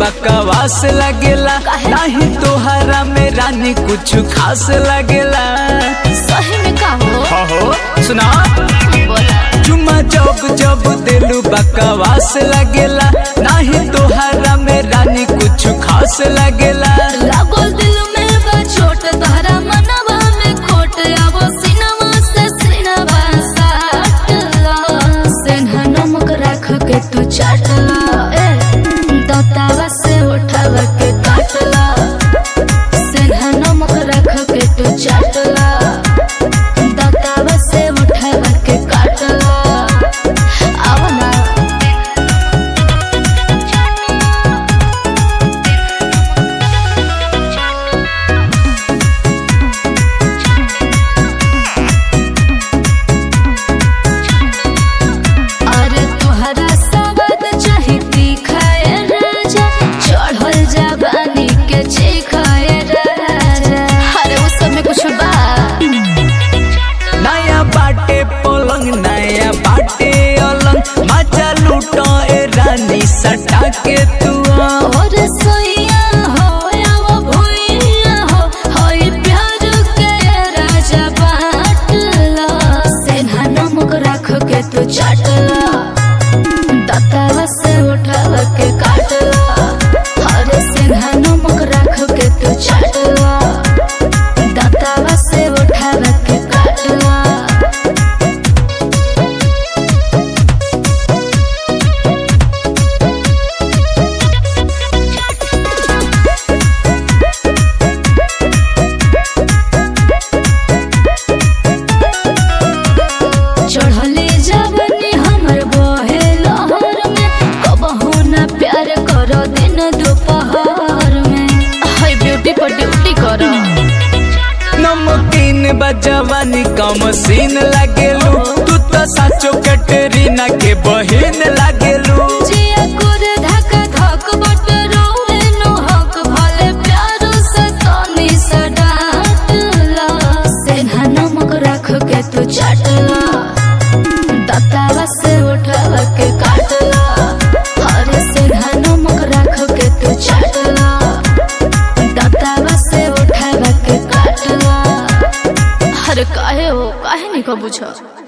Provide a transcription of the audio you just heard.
बकवास लगेला नाही तोहरा में रानी कुछ खास लगेला सही में का हो हो सुना बोला चुम्मा जब जब दिलू बकवास लगेला नाही तोहरा में रानी कुछ खास लगेला लागल दिल में बा छोट तहरा मनवा में खोट आवो सिनवा से सिनवा साटला सेन्हा नमक राख के तू चाटला ए दतावा से उठावा के काटला सेन्हा नमक राख के तू चाटला दतावा से उठावा के काटला आवा ना अरे तुहरा सवाद चाही तीखाए राजा चढ़ल जवानी के चीखाए राजा अरे उस सब में कुछ बा नया बाटे पलंग नया बाटे अलंग मजा लूटो ए रानी सटा के तू आ। और सोइया हो या वो भुइया हो होई प्यार के राजा बाटला सेन्हा नमक राख के तू चाटला दतावा से उठावा के काटला अरे सेन्हा नमक राख के तू चाटला दतावा से उठावा के काटला चढ़ले जवनी हमर बहे लहर में कबहू ना प्यार करो दिन दोपहर में हाय ब्यूटी पर ड्यूटी करो नमकीन बजवानी कम सीन लागेलू तू तो साचो कटरीना के बहिन लागेलू जिया कुर धक धक बट रोवे नो हक भले प्यार से तनी से डांटला सेन्हा नमक राख के तू चाटला दतावा से उठावा के काटला अरे सेन्हा नमक राख के तू चाटला दतावा से उठावा के काटला अरे काहे हो काहे नहीं को बुझो